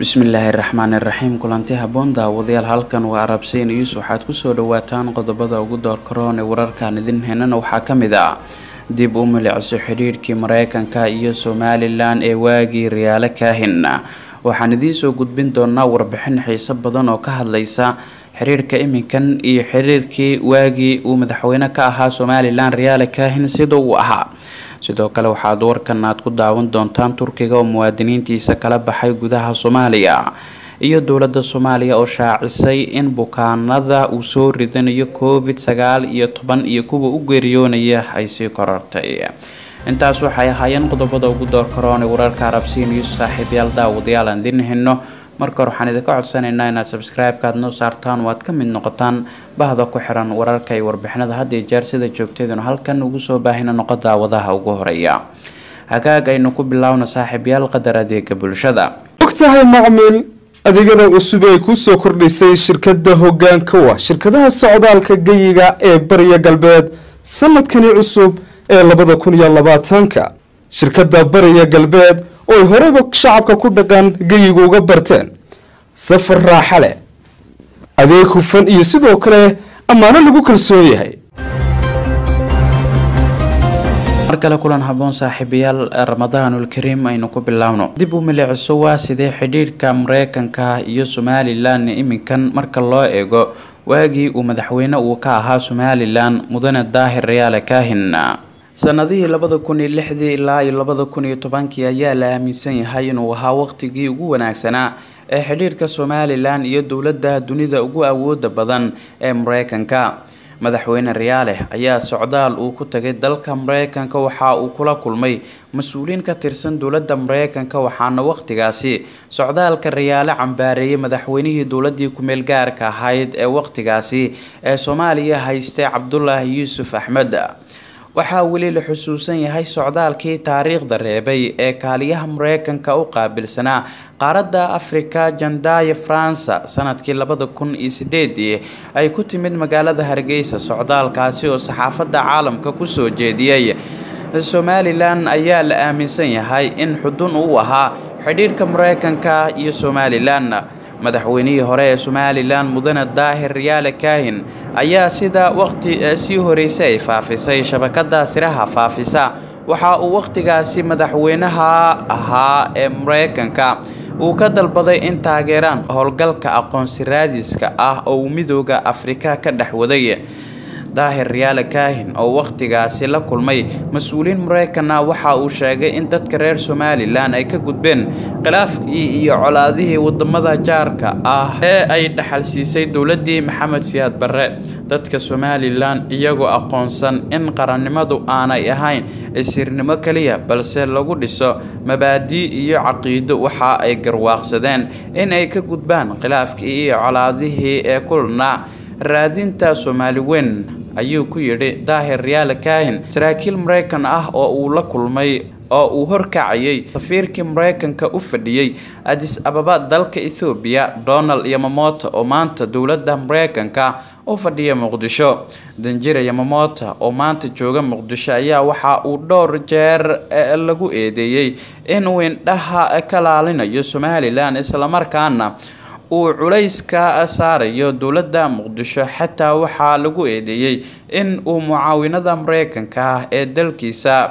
bismillaahi raxmaani raxiim kulanti haboon daawadayaal halkan waa arabsey news waxaad kusoo dhawaataan qodobada ugu doorkaroon ee wararkan idin heenana waxaa ka mid ah dib u milicso xidhiidhkii mareykanka iyo somalilan ee waagii riyaalo kaahin waxaan idiinsoo gudbin doonaa warbixin xiiso badan oo ka hadlaysa xiriirka iminkan iyo xiriirkii waagii uu madaxweyne ka ahaa somalilan riyaale kaahin sida uu ahaa sidoo kale waxaad warkan aad ku daawan doontaan turkiga oo muwaadiniintiisa kala baxay gudaha soomaaliya iyo dowladda soomaaliya oo shaacisay in bukaanada uu soo ridanayo covid sagaal iyo toban iyo kuwa u geeriyoonaya ay sii korortay intaas waxay ahaayeen qodobada ugu door karoon ee wararka arabsiya news saaxiibyaal daawadayaal aan idin hino marka hore waxaan idinka codsanaynaa inaad subscribe-ka aad noo saartaan oo aad ka mid noqotaan bahda ku xiran wararka iyo warbixinada had iyo jeer sida joogteeduna halkan ugu soo baahina noqo daawadaha ugu horeeya hagaag aynu ku bilaawna saaxiibyaal qadar adeega bulshada ogtahay macmiil adeegyada cusub ay kusoo kordhisay shirkada hogaanka wa shirkadaha socdaalka geyiga ee bariya galbeed sanadkani cusub ee labada kun iyo labaatanka shirkada bariya galbeed oo ay horeyba shacabka ku dhaqan geyiga uga barteen safar raaxa leh adeeg hufan iyo sidoo kale ammaano lagu kalsoon yahay mar kale kulan haboon saaxiibayaal ramadaanul kariim aynu ku bilaawno dib u milicso waa sidee xidhiidhka mareykanka iyo somalilan iminkan marka loo eego waagii uu madaxweyne uu ka ahaa somalilan mudane daahir rayaale kaahin sanadihii labada kun iyo lixdii ilaa iyo labada kun iyo tobankii ayaa la aaminsan yahay inuu ahaa waqtigii ugu wanaagsanaa ee xidhiirka somalilan iyo dowladda dunida ugu awooda badan ee mareykanka madaxweyne riyaale ayaa socdaal uu ku tagay dalka mareykanka waxa uu kula kulmay mas-uuliyiin ka tirsan dowladda mareykanka waxaana waqtigaasi socdaalka riyaale cambaareeyay madaxweynihii dowladii kumeel gaarka ahayd ee waqtigaasi ee soomaaliya haystay cabdulaahi yuusuf axmed waxaa weli la xusuusan yahay socdaalkii taariikhda reebay ee kaaliyaha mareykanka u qaabilsanaa qaaradda afrika jandaya faransa sanadkii labada kun iyo sideedii ay ku timid magaalada hargeysa socdaalkaasi oo saxaafadda caalamka kusoo jeediyey somalilan ayaa la aaminsan yahay in xudun uu ahaa xidhiirhka mareykanka iyo somalilan madaxweynihii hore ee somalilan mudane daahir riyaale kaahin ayaa sida waqti sii horeysay ay faafisay shabakada siraha faafisa waxa uu waqtigaasi madaxweynaha ahaa ee mareykanka uu ka dalbaday in taageeraan howlgalka aqoonsi raadiska ah oo uu midooda afrika ka dhex waday daahir riyaale kaahin oo waqtigaasi la kulmay mas-uuliyiin mareykanna waxa uu sheegay in dadka reer somalilan ay ka gudbeen khilaafkii iyo colaadihii wadamada jaarka ah ee ay dhaxal siisay dowladii maxamed siyaad barre dadka somalilan iyagoo aqoonsan in qarannimadu aanay ahayn isirnimo keliya balse lagu dhiso mabaadii iyo caqiido waxa ay garwaaqsadeen in ay ka gudbaan khilaafkii iyo colaadihii ee kulna raadinta soomaali weyn ayuu ku yidhi daahir riyaale kaahin saraakiil mareykan ah oo uu la kulmay oo uu horkacayay safiirkii mareykanka u fadhiyey adis ababa dalka ethoobiya donald yamamoto oo maanta dowladda mareykanka u fadhiya muqdisho danjira yamamota oo maanta jooga muqdisho ayaa waxa uu dhowr jeer lagu eedeeyey inuu indhaha ka laalinayo somalilan islamarkaana uu culayska saarayo dowladda muqdisho xataa waxaa lagu eedeeyey in uu mucaawinada mareykanka ah ee dalkiisa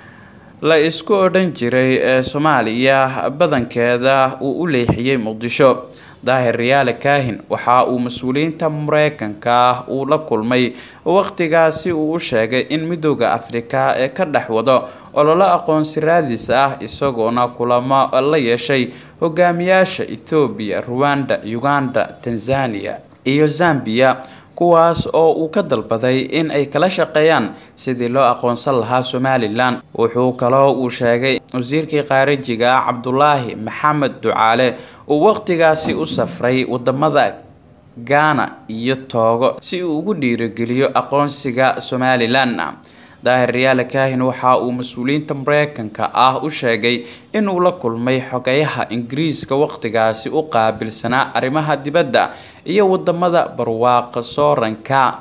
la isku odhan jiray ee soomaaliya badankeeda uu u leexiyey muqdisho daahir riyaale kaahin waxa uu mas-uuliyiinta mareykanka uu la kulmay waqtigaasi uu u sheegay in midooda afrika ee ka dhex wado ololo aqoonsi raadis ah isagoona kulamo la yeeshay hogaamiyaasha ethoobiya ruwanda uganda tanzania iyo zambiya kuwaas oo uu ka dalbaday in ay kala shaqeeyaan sidii loo aqoonsan lahaa somalilan wuxuu kaloo uu sheegay wasiirkii khaarijiga ah cabdulaahi maxamed ducaale uu waqtigaasi u safray wadamada gaana iyo toogo si uu ugu dhiirigeliyo aqoonsiga somalilan daahir riyaale kaahin waxa uu mas-uuliyiinta mareykanka ah u sheegay inuu la kulmay xogeyaha ingiriiska waqtigaasi u qaabilsanaa arrimaha dibadda iyo wadamada barwaaqa sooranka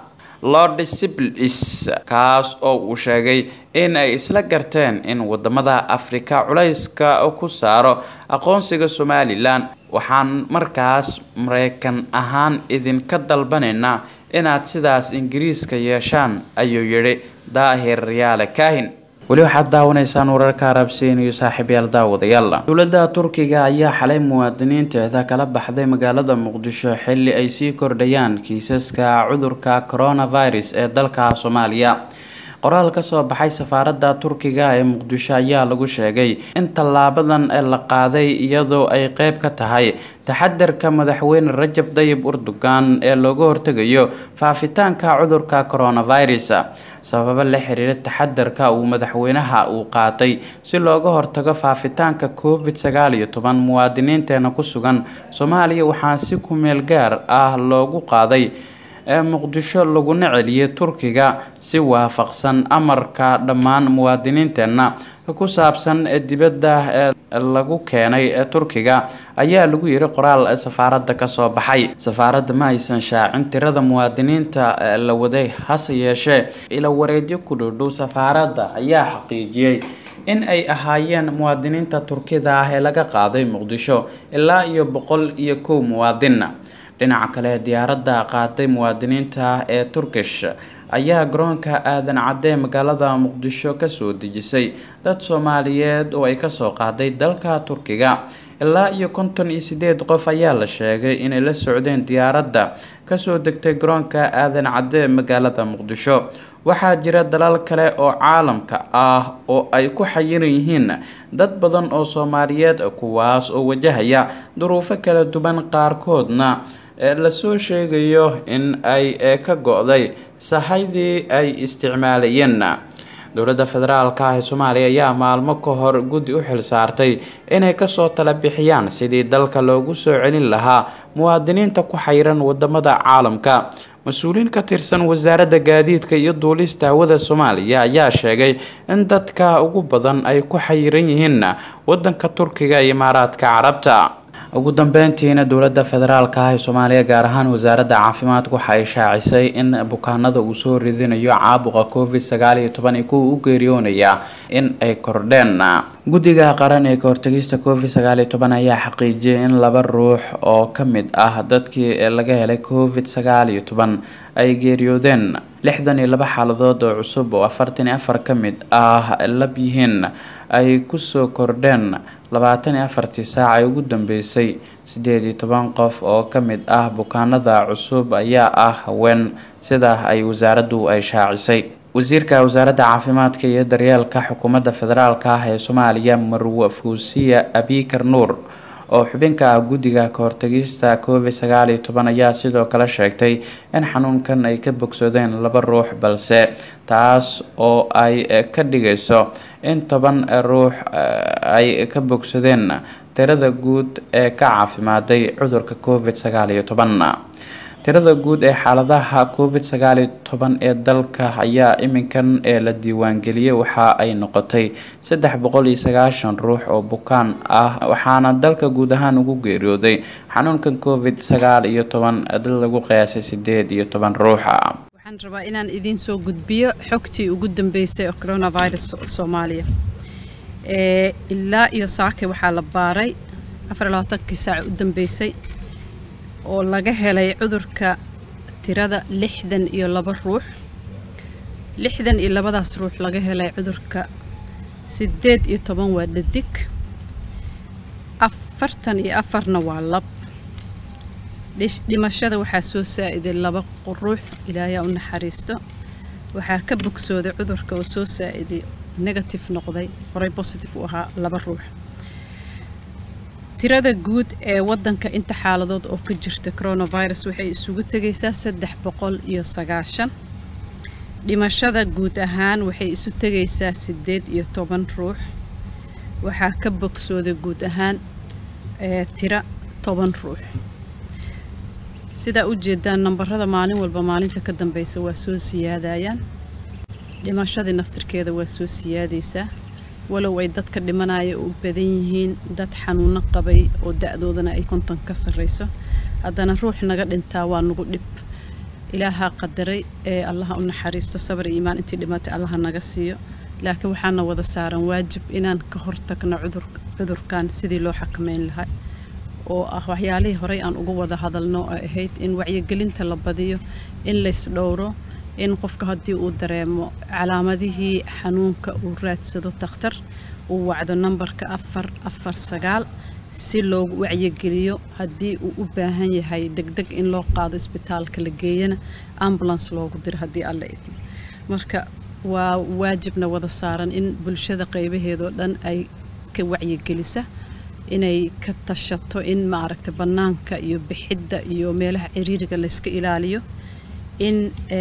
lord siblis kaas oo uu sheegay in ay isla garteen in wadamada afrika culayska ku saaro aqoonsiga somalilan waxaan markaas mareykan ahaan idinka dalbanaynaa inaad sidaas ingiriiska yeeshaan ayuu yidhi daahir yaale kaahin weli waxaad daawanaysaan wararka arabsiin iyo saaxiibyaal daawadayaal dowladda turkiga ayaa xalay muwaadiniinteeda kala baxday magaalada muqdisho xilli ay sii kordhayaan kiisaska cudurka coronavirus ee dalka soomaaliya qoraal ka soo baxay safaaradda turkiga ee muqdisho ayaa lagu sheegay in tallaabadan la qaaday iyadoo ay qeyb ka tahay taxadarka madaxweyne rajab dayib urdugan ee looga hortegayo faafitaanka cudurka coronavirus sababo la xiriira taxadarka uu madaxweynaha uu qaatay si looga hortago faafitaanka covid sagaal iyo toban muwaadiniinteena ku sugan soomaaliya waxaa si kumeel gaar ah loogu qaaday ee muqdisho laguna celiyay turkiga si waafaqsan amarka dhammaan muwaadiniinteenna ku saabsan dibadda ee lagu keenay ee turkiga ayaa lagu yiri qoraal safaaradda kasoo baxay safaaradda ma aysan shaacin tirada muwaadiniinta la waday hase yeeshee ila wareedyo ku dhowdhow safaaradda ayaa xaqiijiyey in ay ahaayeen muwaadiniinta turkida ah ee laga qaaday muqdisho ilaa iyo boqol iyo kow muwaadin dhinaca kale diyaaradda qaaday muwaadiniinta ee turkish ayaa garoonka aadan cadde magaalada muqdisho kasoo dejisay dad soomaaliyeed oo ay kasoo qaaday dalka turkiga ilaa iyo konton iyo sideed qof ayaa la sheegay inay la socdeen diyaaradda kasoo degtay garoonka aadan cadde magaalada muqdisho waxaa jira dalal kale oo caalamka ah oo ay ku xayiran yihiin dad badan oo soomaaliyeed kuwaas oo wajahaya duruufo kala duwan qaarkoodna lasoo sheegayo in ay ka go-day sahaydii ay isticmaalayeen dowladda federaalk ah ee soomaaliya ayaa maalmo ka hor guddi u xil saartay inay kasoo tala bixiyaan sidii dalka loogu soo celin lahaa muwaadiniinta ku xayiran wadamada caalamka mas-uuliyiin ka tirsan wasaaradda gaadiidka iyo duulista hawada soomaaliya ayaa sheegay in dadka ugu badan ay ku xayiran yihiin wadanka turkiga iyo imaaraadka carabta ugu dambeyntiina dowladda federaalk ah ee soomaaliya gaar ahaan wasaaradda caafimaadka waxa ay shaacisay in bukaanada uu soo ridinayo caabuqa covid sagaal iyo toban iyo kuwa u geeriyoonaya in ay kordheen guddiga qaran ee kahortagista covid sagaal iyo toban ayaa xaqiijiyay in laba ruux oo ka mid ah dadkii laga helay covid sagaal iyo toban ay geeriyoodeen lixdan iyo laba xaaladood oo cusub oo afartan iyo afar ka mid ah lab yihiin ay kusoo kordheen labaatan iyo afartii saac ee ugu dambeysay sideed iyo toban qof oo ka mid ah bukaanada cusub ayaa ah haween sidaa ay wasaaraddu ay shaacisay wasiirka wasaaradda caafimaadka iyo daryeelka xukuumadda federaalk ah ee soomaaliya marwe fuusiya abikar nuur oo xubinka ah guddiga kahortagista covid sagaal iyo toban ayaa sidoo kale sheegtay in xanuunkan ay ka bogsadeen laba ruux balse taas oo ay ka dhigayso in toban ruux ay ka bogsadeen tirada guud ee ka caafimaaday cudurka covid sagaal iyo toban tirada guud ee xaaladaha covid sagaal iyo toban ee dalka ayaa iminkan ee la diiwaangeliyay waxa ay noqotay saddex boqol iyo sagaashan ruux oo bukaan ah waxaana dalka guud ahaan ugu geeriyooday xanuunkan covid sagaal iyo toban dad lagu qiyaasay sideed iyo toban ruuxa waxaan rabaa inaan idiin soo gudbiyo xogtii ugu dambeysay oo coronavirus soomaaliya ilaa iyo saake waxaa la baaray afar iyo labaatankii saac u dambeysay oo laga helay cudurka tirada lixdan iyo laba ruux lixdan iyo labadaas ruux laga helay cudurka sideed iyo toban waa dhadig afartan iyo afarna waa lab dhimashada waxaa soo saa-iday laba ruux ilaayaa u naxariisto waxaa ka bogsooday cudurka oo soo saa-iday negative noqday horey positive u ahaa laba ruux tirada guud ee wadanka inta xaaladood oo ka jirta coronavirus waxay isugu tegaysaa saddex boqol iyo sagaashan dhimashada guud ahaan waxay isu tegaysaa sideed iyo toban ruux waxaa ka bogsooday guud ahaan tira toban ruux sidaa u jeedaan nambarada maalin walba maalinta ka dambeysa waa soo siyaadayaan dhimashadii naftirkeeda waa soo siyaadaysaa walow ay dadka dhimanaya u badan yihiin dad xanuuno qabay oo da-doodana ay konton ka sarreyso haddana ruux naga dhintaa waa nagu dhib ilaahaa qadaray ee allaha u naxariisto sabar iyo iimaan intii dhimatay allaha naga siiyo laakiin waxaana wada saaran waajib inaan ka hortagno cudur cudurkan sidii loo xakameyn lahaa oo ah waxyaalihii horey aan uga wada hadalno oo ahayd in wacyigelinta la badiyo in lays dhowro in qofka haddii uu dareemo calaamadihii xanuunka uu raadsado takhtar uu wacdo nambarka afar afar sagaal si loogu wacyigeliyo haddii uu u baahan yahay degdeg in loo qaado isbitaalka la geeyana ambulance loogu diro haddii alla idmo marka waa waajibna wada saaran in bulshada qaybaheedoo dhan ay ka wacyigelisa inay ka tashato in maaragta bannaanka iyo bixidda iyo meelaha ciriiriga layska ilaaliyo in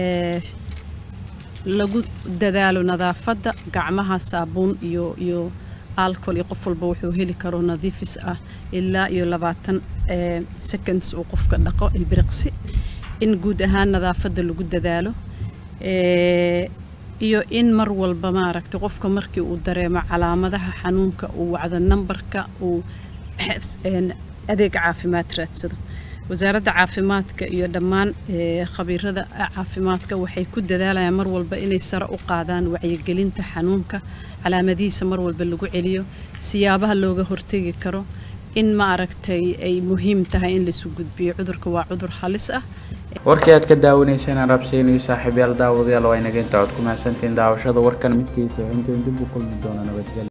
lagu dadaalo nadaafadda gacmaha saabuun iyo iyo alcohol iyo qof walba wuxuu heli karo nadiifis ah ilaa iyo labaatan seconds uu qofka dhaqo ilbiriqsi in guud ahaan nadaafadda lagu dadaalo iyo in mar walba maaragta qofka markii uu dareemo calaamadaha xanuunka uu wacdo nambarka uu adeeg caafimaad raadsado wasaaradda caafimaadka iyo dhammaan khabiirada caafimaadka waxay ku dadaalayaan mar walba inay sare u qaadaan wacyigelinta xanuunka calaamadihiisa mar walba lagu celiyo siyaabaha looga hortegi karo in ma aragtay ay muhiim tahay in laisu gudbiyo cudurka waa cudur halis ah warkii aad ka daawanayseen aan rabsiinayo saaxiibyaal daawadayaal waa inaga inta cod ku mahadsantiin daawashada warkan midkiisa intayn dib u kulmi doona nabadgelyo